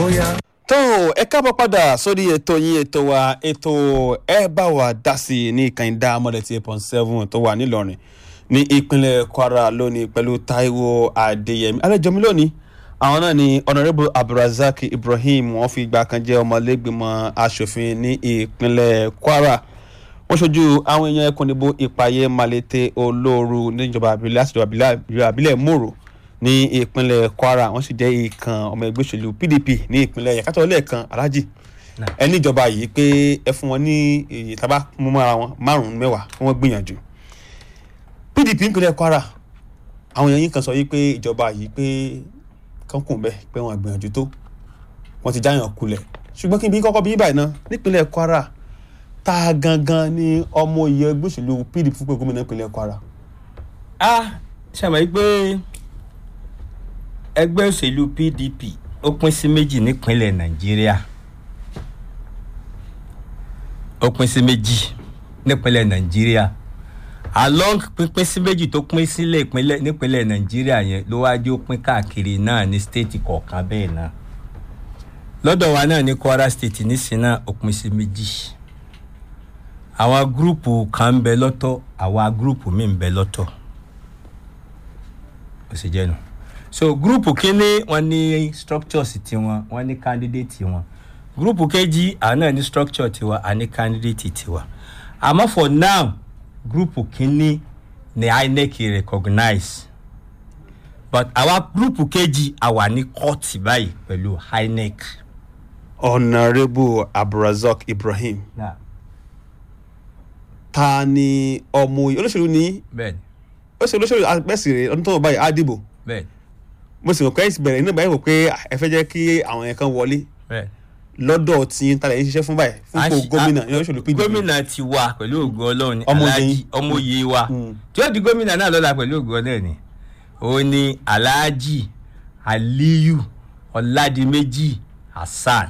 tó ẹ káàbọ̀ padà sórí ètò yín ètò wa ètò ẹ bá wa dá sí i ní ìkànnì mọ́lẹ̀ tí eight point seven tó wà nílọrin ní ìpínlẹ̀ kwara lónìí pẹ̀lú taiwo adéyẹmí alẹ́jọ́mi lónìí àwọn náà ni honourable abdulrasaq ibrahim wọ́n fi ìgbà kan jẹ́ ọmọlẹ́gbìmọ̀ asòfin ní ìpínlẹ̀ kwara wọ́n ṣojú àwọn èèyàn ẹkùn ìdìbò ìpàyẹ malete olóoru níjọba àbílẹ̀ àti ìjọba àbílẹ̀ mòrò ní ìpínlẹ̀ kwara wọ́n sì jẹ́ ìkan ọmọ ẹgbẹ́ òṣèlú pdp ní ìpínlẹ̀ yàtọ̀ lẹ́ẹ̀kan alhaji ẹni ìjọba yìí pé ẹ fún wọn ní èyí tábà mú mọ́ra wọn márùn-ún mẹ́wàá fún wọn gbìyànjú pdp ìpínlẹ̀ kwara àwọn èèyàn yìí kan sọ yìí pé ìjọba yìí pé kankun bẹ́ẹ̀ pé wọ́n gbìyànjú tó wọ́n ti jáyàn kulẹ̀ ṣùgbọ́n kí n bí kọ́kọ́ bí báyìí náà nípínlẹ̀ kwara ta gangan ni ọmọ ìyẹn ẹgbẹ́ òṣèlú pdp fún pé gómìnà ìpínlẹ̀ kwara. a ṣàmì pé ẹgbẹ́ òṣèlú pdp ó pín sí méjì nípínlẹ̀ nàìjíríà ó pín sí méjì nípínlẹ̀ nàìjíríà along pínpín sí méjì tó pín sílẹ̀ ìpínlẹ̀ nípínlẹ̀ nàìjíríà yẹn ló wá dé ó pín káàkiri náà ní stéètì kọ̀ọ̀kan bẹ́ẹ̀ náà lọ́dọ̀ wa náà ní kwara state nísìnyí náà ó pín sí méjì àwọn gúrùpù kan ń bẹ lọ́tọ̀ àwọn gúrùpù míì ń bẹ lọ́tọ̀ ó sì jẹ́ nu so gúrùpù kínní wọn ní structures tiwọn wọn ní candidate wọn gúrùpù kejì àwọn náà ní structure tiwa a ní candidate tiwa àmọ́ for now gúrùpù kínní ni inec recognize but àwa gúrùpù kejì àwa ní court báyìí pẹ̀lú inec. honourable abdulrasaq ibrahim Yeah. ta ni ọmọ olóṣèlú ní bẹ́ẹ̀ni olóṣèlú olóṣèlú àpẹẹsì rẹ ọdún tó ń báyìí á dìbò bẹ́ẹ̀ni mo sì mọ̀ pé ẹ̀sìn bẹ̀rẹ̀ nígbà yẹn wò pé ẹ fẹ́ jẹ́ kí àwọn yẹn kan wọlé bẹ́ẹ̀ni. lọ́dọ̀ tí ń talẹ̀ yín ṣiṣẹ́ fún báyìí fún A kò ṣì- gómìnà a- ní olóṣèlú pdp gómìnà ti wà pẹ̀lú ògùn ọlọ́run ní Ọmọye Alhaji yín. ọmọye wa Mm. tí ó di gómìnà náà lọ́la pẹ̀lú ògùn ọlọ́run ní òun ni alhaji aliyu ọ̀làdìmẹ́jì hasan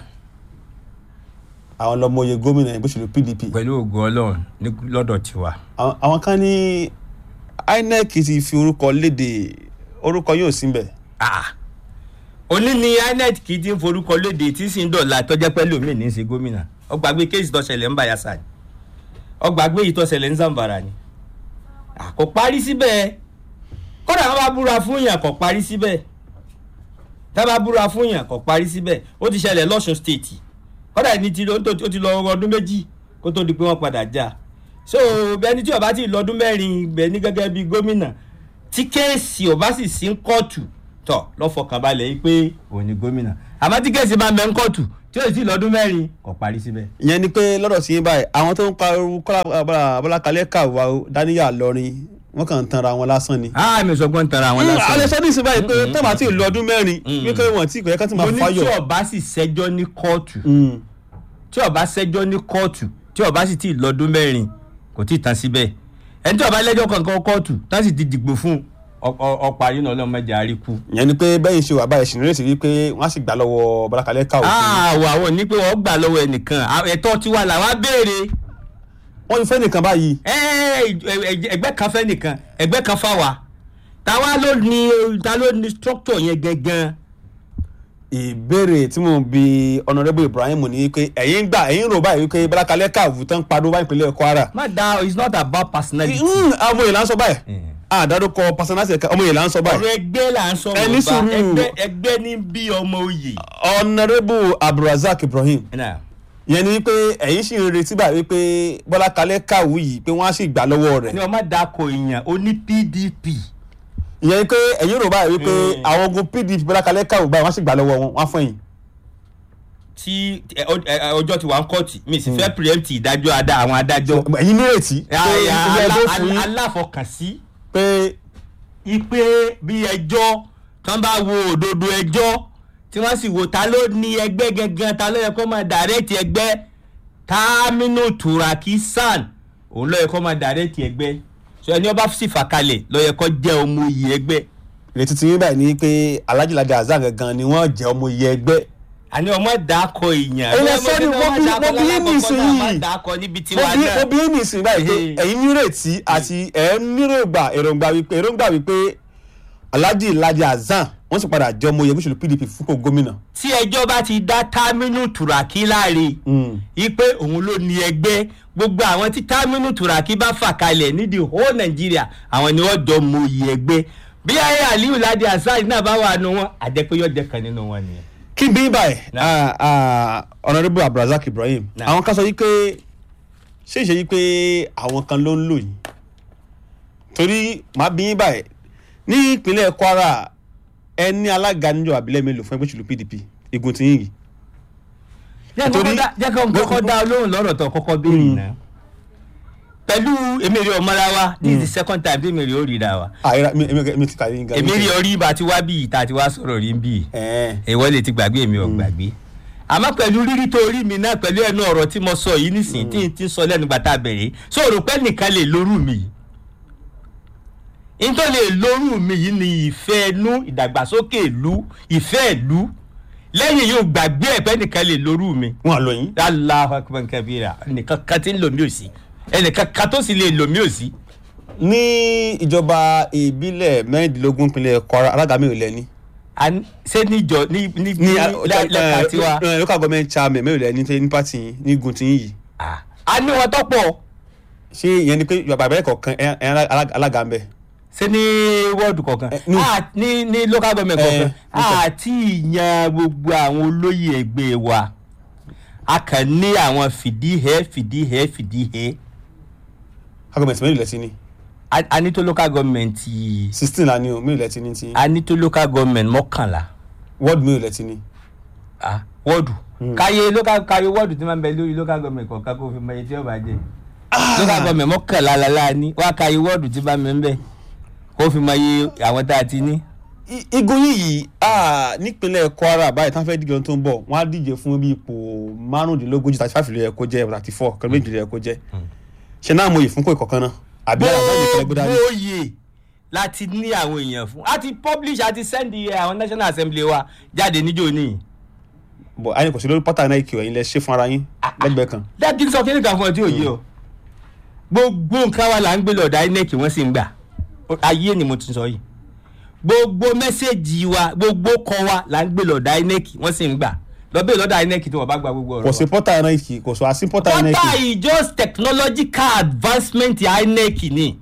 àwọn lọmọye gómìnà ẹgbẹ́ òṣèlú pdp pẹ̀lú ògùn ọlọ́run ní lọ́dọ̀ tiwa. àwọn àwọn kan ní inec ti fi orúkọ léde orúkọ yóò sí bẹ̀ Ah. òní ni inec kì í ti ń forúkọ lóde tí sì ń dọ̀la tọ́jẹ́ pẹ́ lómi ní í ṣe gómìnà ọgbàgbé kéèsì tó ṣẹlẹ̀ ń bayasa ni ọgbàgbé yìí tó ṣẹlẹ̀ ń zambara ni Ah, kò parí síbẹ̀ kódà wọn bá búra fún yàn kò parí síbẹ̀ tá bá búra fún yàn kò parí síbẹ̀ ó ti ṣẹlẹ̀ lọ́sùn stéètì kódà ní ti lọ ó ti lọ ọdún méjì kó tó di pé wọ́n padà já so bẹni tí ó bá ti lọ ọdún mẹ́rin bẹ̀ ní gẹ́gẹ́ bí gómìnà tí kéèsì ò bá sì sí ń kóòtù tọ̀ lọ́fọkànbalẹ̀ yìí pé òun ni gómìnà àmọ́ tí kéèsì bá ń bẹ ń kóòtù tí ó sì lọ́dún mẹ́rin kò parí síbẹ̀. ìyẹn ni pé lọ́dọ̀ sí yín báyìí àwọn tó ń pariwo kọ́lá abọ́lákalẹ́ kàwá dáníyà lọ́rin wọ́n kàn ń tanra wọn lásán ni. a mi sọ pé ń tara àwọn lásán. alẹ́ sọ́dún ìsìn báyìí pé tọ́ba àti ìlú ọdún mẹ́rin wípé wọ́n ti ìkọ̀yẹ́ kan ti máa mo ní tí fáyọ̀. ọba sì ṣẹjọ́ ní kóòtù Mm. tí ọba ṣẹjọ́ ní kóòtù tí ọba sì ti lọ́dún mẹ́rin kò tí ì tán síbẹ̀ ẹni tí ọba lẹ́jọ́ kankan kóòtù tá sì ti dìgbò fún ọ̀pá yìí náà ọlọ́mọdé àríkú. ìyẹn ni pé bẹ́yìn ṣe wà báyìí ṣì nírètí wípé wọ́n á sì gbà lọ́wọ́ abọ́lákalẹ́ kàwá. àwọ̀ àwọn ní pé wọ́n gbà lọ́wọ́ ẹnìkan à- ẹ̀tọ́ tiwa làwa béèrè wọ́n ti fẹ́ nìkan báyìí. ẹ- ẹ- ẹgbẹ́ kan fẹ́ nìkan ẹgbẹ́ kan fáwa táwa ló ní ta ló ní structure yẹn gangan. ìbéèrè tí mo bi honourable ibrahim ní wípé ẹ̀yin gbà ẹ̀yin rò báyìí wípé abọ́lákalẹ́ kàwá tán padó báyìí ìpínlẹ̀ kwara. má da it's not about personality. Mm, ọmọ yìí là ń sọ báyìí Mm. àdádókọ personality ẹ̀ka ọmọ yìí là ń sọ báyìí. ọ̀rọ̀ ẹgbẹ́ là ń sọ̀rọ̀ Ẹni sùúrù. ẹgbẹ́ ẹgbẹ́ ní bí ọmọ oyè. honourable abdulrasaq ibrahim Náà, ìyẹn ni wípé ẹ̀yin sì ń retí báyìí wípé bọ́lákalẹ́ kàwé yìí pé wọ́n á sì gbà lọ́wọ́ rẹ̀. ni ọmọ dako èèyàn ó ní pdp. ìyẹn ni pé ẹ̀yin rò báyìí wípé Mm. àwọn ogun pdp bọ́lákalẹ́ kàwé báyìí wọ́n á sì gbà lọ́wọ́ wọn wọ́n á fún yín. tí ẹ- ọ- ẹ- ọjọ́ ti wà ń kọ́ọ̀tì mi sì fẹ́ preempt ìdájọ́ adá àwọn adájọ́. ẹ̀yin nírètí pé ilé ẹjọ́ fún yín aláfọkànsí pé ipe bí ẹjọ́ tán bá wo òdodo ẹjọ́ tí wọ́n sì wo ta ló ní ẹgbẹ́ gangan ta ló yẹ kó máa dàrẹ́tì ẹgbẹ́ Taminu Turaki San òun ló yẹ kó máa dàrẹ́tì ẹgbẹ́ so ẹni ọba sì fà kalẹ̀ ló yẹ kó jẹ́ ọmọ oyè ẹgbẹ́ ìrètí tí yín báyìí ni pé alájìlájà azar gangan ni wọ́n jẹ́ ọmọ iye ẹgbẹ́ àní ọmọ dàkọ èèyàn Ẹ̀yin ẹ sọ ni mo bí- mo bí yín nísìnyí. ọmọ dàkọ níbi mo tiwa bí mo náà bí ní ìsìn báyìí pé Ehe. ẹ̀yin nírètí àti ẹ̀ ń nírògbà èròǹgbà wípé èròǹgbà wípé alhaji alhaji hasan wọ́n sì padà jẹ́ ọmọ oyè gbèsèlú pdp fúnpọ̀ gómìnà. tí ẹjọ́ bá ti dá támínú tùràkì láre ipe òun ló ní ẹgbẹ́ gbogbo àwọn tí támínú tùràkì bá fà kalẹ̀ nídìí whole nàìjíríà àwọn ni wọ́n jọ mọ oyè ẹgbẹ́ bí ayé aliyu ladi hasan náà bá wà nù wọn àjẹpé yóò jẹ kan nínú wọn nìyẹn. kí n bí báyìí Nah. honourable abdulrasaq ibrahim Nah. àwọn kan sọ yìí pé ṣé ìṣe yìí pé àwọn kan ló ń lò yìí torí màá bí yín báyìí ní ìpínlẹ̀ kwara ẹni alága níjọ àbílẹ̀ mélòó fún ẹgbẹ́ òṣèlú pdp igun tí yín yìí jẹ́ Torí- kọ́kọ́ dá- jẹ́ kọ́ kọ́kọ́ dá olóhùn lọ́rọ̀ tó kọ́kọ́ béèrè náà pẹ̀lú emiri ọmọláwa this is the second time tí emiri ó rí ra wa àìrá mi mi- mi ti kàrí yín gan. emiri orí ibà tí wá bí ìta tí wá sọ̀rọ̀ rí bí ẹ̀ẹ́n ìwọ lè ti gbàgbé èmi ò gbàgbé àmọ́ pẹ̀lú rírí tó rí mi náà pẹ̀lú ẹnu ọ̀rọ̀ tí mo sọ yìí nísìnyí tí n ti sọ lẹ́nu gbàtà bẹ̀rẹ̀ so rò pé nìkan lè lórú mi yìí nítorí lè lórú mi yìí ni ìfẹ́ inú ìdàgbàsókè ìlú ìfẹ́ ìlú lẹ́yìn yóò gbàgbé ẹ̀ pé nìkan lè lórú mi wọn lọ yín. Allahu akbar kabira ẹnìkan kan tí ń lò mí ò sí ẹnìkan kan tó sì lè lò mí ò sí. ní ìjọba ìbílẹ̀ mẹ́rìndínlógún ìpínlẹ̀ kwara alága mi ò lẹ́ni. A ní- ṣé níjọ ní ní ní lẹ́- lẹ́ka tiwa ẹ, local government chairman mi ò lẹ́ni tẹ́ ní pàtì yín ní igun tí yín yìí. Ah, a ní wọn tó pọ̀ ṣé ìyẹn ni pé ìjọba ìbílẹ̀ kọ̀ọ̀kan ẹ̀ ẹ̀ alága ń bẹ̀. ṣé ní wọ́ọ̀dù kọ̀ọ̀kan Eh, no. Ah, ní ní local government Eh, kọ̀ọ̀kan okay. àti ìyan gbogbo àwọn olóyè ẹgbẹ́ wa a kàn ní àwọn fìdíhẹ́ fìdíhẹ́ fìdíhẹ́ agọ̀mẹ̀tì mẹ́rin lẹ́tí ní a a ní tó local government sixteen la ní o mẹ́rin lẹ́tí ní ti a ní tó local government mọ́kànlá ward mẹ́rin lẹ́tí ní. ah wọ́ọ̀dù káyé local káyé wọ́ọ̀dù tí máa ń bẹ lórí local government kọ̀ọ̀kan kó fi mọ iye tí ó bá jẹ local government mọ́kànlá lálá ní wá káyé wọ́ọ̀dù tí bá mi ń bẹ kó fi mọ iye àwọn tá a ti ní. I- igun yìí yìí ah, nípínlẹ̀ kwara báyìí tán fẹ́ díje ohun tó ń bọ̀ wọ́n á díje fún bí ipò márùndínlógójì thirty five ló yẹ kó jẹ́ thirty four kẹ́lẹ́ méjì ló yẹ kó jẹ́ ṣe náà mo yìí fún kó ìkọ̀kan náà àbí àlàbà yìí kẹ́lẹ́ gbé dání. gbogbo oyè láti ní àwọn èèyàn fún a ti publish a ti send iye àwọn national assembly wa jáde níjó ní. bọ̀ ayé kò sí lórí pátá náà ìkìlọ̀ yín lẹ ṣe fún ara yín lẹ́gbẹ̀ẹ́ kan. dájú sọ kíni kan fún ọ tí ò yé o gbogbo nǹkan wa là ń gbé lọ́dọ̀ inec wọ́n sì ń gbà ayé ni mo ti sọ yìí gbogbo mẹ́sẹ̀gì wa gbogbo kọ wa là ń gbé lọ́dọ̀ inec wọ́n sì ń gbà lọ́bẹ̀ lọ́dọ̀ inec tí wọ́n bá gba gbogbo ọ̀rọ̀ kò sí pọ́tà náà ìkì kò sọ àsí pọ́tà náà water ìkì. is just technological advancement inec ni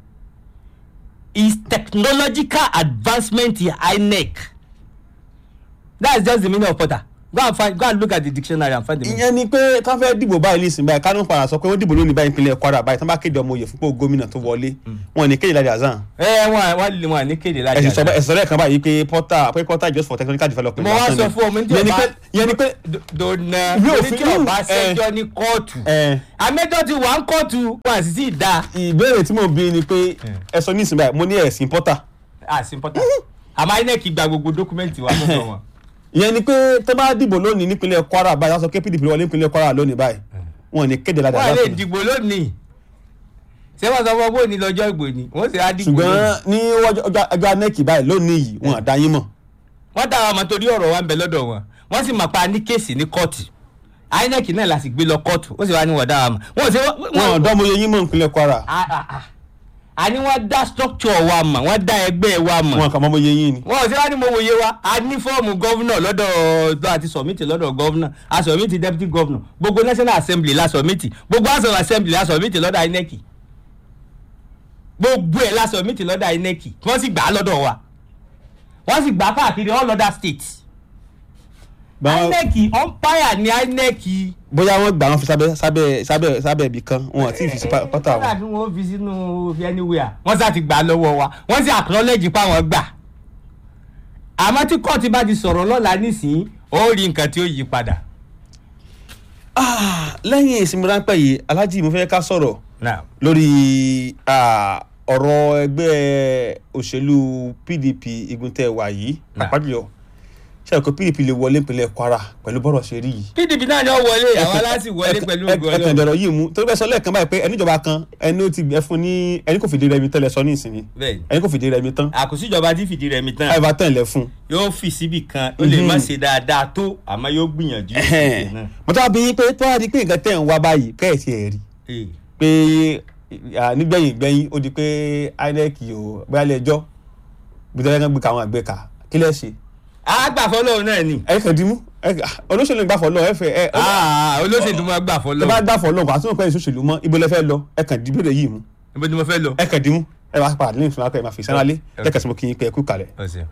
is technological advancement inec that's just the meaning of porter go and find go and look at the dictionary and find the meaning. ìyẹn ni pé tán fẹ́ dìbò báyìí ní ìsìn báyìí kánú padà sọ pé wọ́n dìbò lónìí báyìí ìpínlẹ̀ kwara báyìí tán bá kéde ọmọ òye fúnpọ̀ gómìnà tó wọlé wọn ní kéde láti azan. ẹ wọn wọn lè wọn ní kéde láti ẹ̀sìn sọ àṣà. ẹ̀sìn sọ lẹ́ẹ̀kan báyìí pé pọ́tà pé pọ́tà just for technical development. mo wá lásán sọ ni. fún ọmọ ní tí ìyẹn ni ọba pé ìyẹn ni pé dona Yóò torí fi- tí ọba ẹ. ṣẹjọ ní kóòtù ẹ, àmẹjọ ti wà ń kóòtù wọn àti sí ìdá ìbéèrè tí mo bí ni pé ẹ sọ ní ìsìn báyìí mo ní ẹ̀sìn pọ́tà. àsìn pọtà àmọ́ inec gba gbogbo dókúmẹ́ǹtì wa fún wọn. ìyẹn ni pé tó bá dìbò lónìí nípínlẹ̀ kwara báyìí wọ́n sọ pé pdp wọlé nípínlẹ̀ kwara lónìí báyìí wọn ní kéde láti wọ́n lè azan. dìbò lónìí ṣé wọ́n sọ fún ọ bó ní lọ́jọ́ ìgbò ni wọ́n sì á dìbò ṣùgbọ́n lónìí. ní ọjọ́- ọjọ́ ọjọ́ anẹ́kì báyìí lónìí yìí wọn àdá yín mọ̀. wọ́n dá àwọn ọmọ torí ọ̀rọ̀ wa ń bẹ lọ́dọ̀ wọn wọ́n sì mọ̀ pa ní kéèsì ní kóòtù inec náà la sì gbé lọ kóòtù ó sì wá ní wọ́n dá wa mọ̀ wọ́n sì wọn ọ̀dọ́ mo yẹ yín mọ̀ nípínlẹ̀ kwara àní wọ́n dá structure wa mọ̀ wọ́n dá ẹgbẹ́ wa mọ̀ wọn kàn mọ́ mo yẹ yín ni. wọn ò sí wá ní mo wòye wa a ní fọ́ọ̀mù gọ́vnà lọ́dọ̀ tó àti sọ̀mìtì lọ́dọ̀ gọ́vnà a sọ̀mìtì deputy gọ́vnà gbogbo national assembly la sọ̀mìtì gbogbo house of assembly la sọ̀mìtì lọ́dọ̀ inec gbogbo ẹ̀ la sọ̀mìtì lọ́dọ̀ inec wọ́n sì gbà á lọ́dọ̀ wa wọ́n sì gbà á káàkiri all other states Báwọn- inec umpire ni inec bóyá wọ́n gbà wọ́n fi sábẹ́ sábẹ́ sábẹ́ sábẹ́ ibì kan wọn àti ìfi sí pá- pátá kọ́dà wọn. tí wọ́n fi sínú fi anywhere wọ́n sá ti gbà á lọ́wọ́ wa wọ́n sì acknowledge pa wọ́n gbà àmọ́ tí kóòtù bá ti sọ̀rọ̀ lọ́la nísìnyí ó rí nǹkan tí ó yí padà. Ah, lẹ́yìn ìsinmi ráńpẹ́ yìí alhaji mo fẹ́ ká sọ̀rọ̀ Now, lórí ah, ọ̀rọ̀ ẹgbẹ́ òṣèlú pdp igun tẹ́ wà yìí Nah. àpájọ ṣe àkókò pdp lè wọlé ìpínlẹ̀ kwara pẹ̀lú bọ́rọ̀ ṣe rí yìí. pdp náà ni ó wọlé àwọn aláṣì wọlé pẹ̀lú ògo ẹkàn Ọlọ́run. ìdọ̀rọ̀ yìí mú torí bẹ́ẹ̀ sọ lẹ́ẹ̀kan báyìí pé ẹni ìjọba kan ẹni ó ti gbẹ fún ní ẹni kò fìdí rẹmi tẹ́lẹ̀ sọ ní ìsinmi bẹ́ẹ̀ ẹni kò fìdí rẹmi tán àkóso ìjọba tí fìdí rẹmi tán àìbá tán ilẹ̀ fún. yóò fi síbì kan ó lè má ṣe dáadáa tó àmọ́ yóò gbìyànjú ìṣe náà. mo tọ́ bí yín pé tó wá di pé nǹkan tẹ̀ ń wá báyìí kẹ́ẹ̀sì ẹ̀ rí Eh, pé à, nígbẹ̀yìn gbẹ̀yìn ó di pé inec ò bóyá ilé ẹjọ́ bí tẹ́lẹ̀ kan gbé ka àwọn àgbẹ̀ ká kí lẹ́ ṣe àgbàfọ́lọ́ náà ni ẹ kàn dìímú ẹ kàn- olóṣèlú ń gbàfọ̀ lọ ẹ fẹ́ ẹ Ah, olóṣèlú máa gbà ẹ fọ́lọ́ bá gbàfọ̀ lọ kò àtúntò pẹ́ ìṣòṣèlú mọ́ ibo lẹ fẹ́ lọ ẹ kàn dìbò lè yìí mú ibo ni mo fẹ́ lọ. ẹ kàn dìímú ẹ bá padà lẹ́yìn fúnra pẹ́ ẹ máa fi sánálé ẹ kàn sí mo kí yín pé ẹ kú kalẹ̀. ọ̀sẹ̀.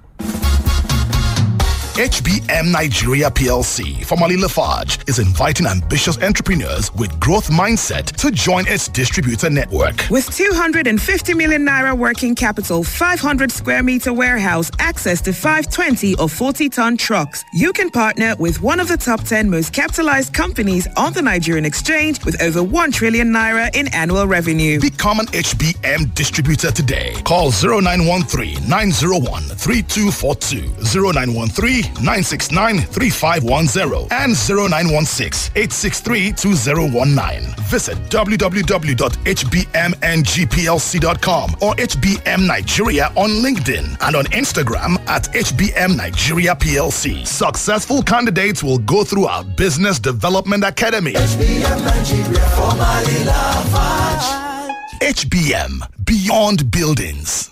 HBM Nigeria PLC, formerly Lafarge, is inviting ambitious entrepreneurs with growth mindset to join its distributor network. With 250 million naira working capital, 500 square meter warehouse, access to 520 or 40 ton trucks, you can partner with one of the top 10 most capitalized companies on the Nigerian exchange with over 1 trillion naira in annual revenue. Become an HBM distributor today. Call 0913 901 3242, 0913 969 3510, and 0916 863 2019. Visit www.hbmngplc.com or HBM Nigeria on LinkedIn and on Instagram at HBM Nigeria PLC. Successful candidates will go through our Business Development Academy. HBM Beyond Buildings.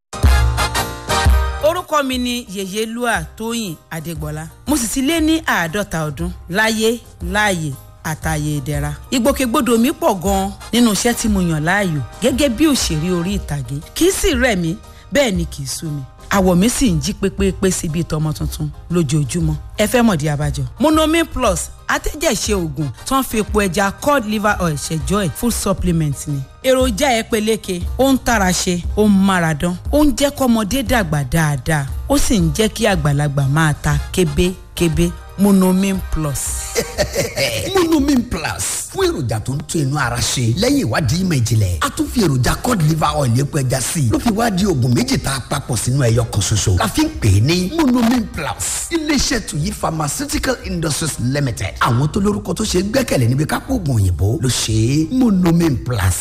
orúkọ mi ni yèyélúà tóyìn adégbọlá mo sì ti lé ní àádọ́ta ọdún láyé láàyè àtàyè ìdẹ̀ra ìgbòkègbodò mi pọ̀ gan-an nínú iṣẹ́ tí mo yàn láàyò gẹ́gẹ́ bí òṣèré orí ìtàgé kì í sì rẹ̀ mí bẹ́ẹ̀ ni kì í sú mi àwọ̀ mi sì ń jí pépépé sí bíi tọmọ tuntun lójoojúmọ́ ẹ fẹ́ mọ̀dí abájọ. monomin plus atẹ́jẹ̀ṣe oògùn tó ń fi epo ẹja cod liver oil ṣẹjọ́ ẹ̀ full supplement ni. èròjà ẹ peléke ó ń tara ṣe ó ń mára dán ó ń jẹ́ kọ́mọdé dàgbà dáadáa ó sì ń jẹ́ kí àgbàlagbà máa ta kébékébé monomin plus. monomin plus fún èròjà tó ń tún inú ara ṣe lẹ́yìn ìwádìí ìmọ̀ ìjìnlẹ̀ a tún fi èròjà cod liver oil epo ẹja sí i ló fi wá di oògùn méjì tá a papọ̀ sínú ẹyọ kan ṣoṣo la fi ń pè é ní monomin plus iléeṣẹ́ tuyi pharmaceutical industries limited àwọn tó lórúkọ tó ṣe é gbẹ́kẹ̀lé níbi kápò oògùn òyìnbó ló ṣe é monomin plus.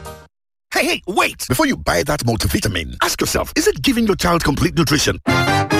Hey, hey, wait! Before you buy that multivitamin, ask yourself is it giving your child complete nutrition?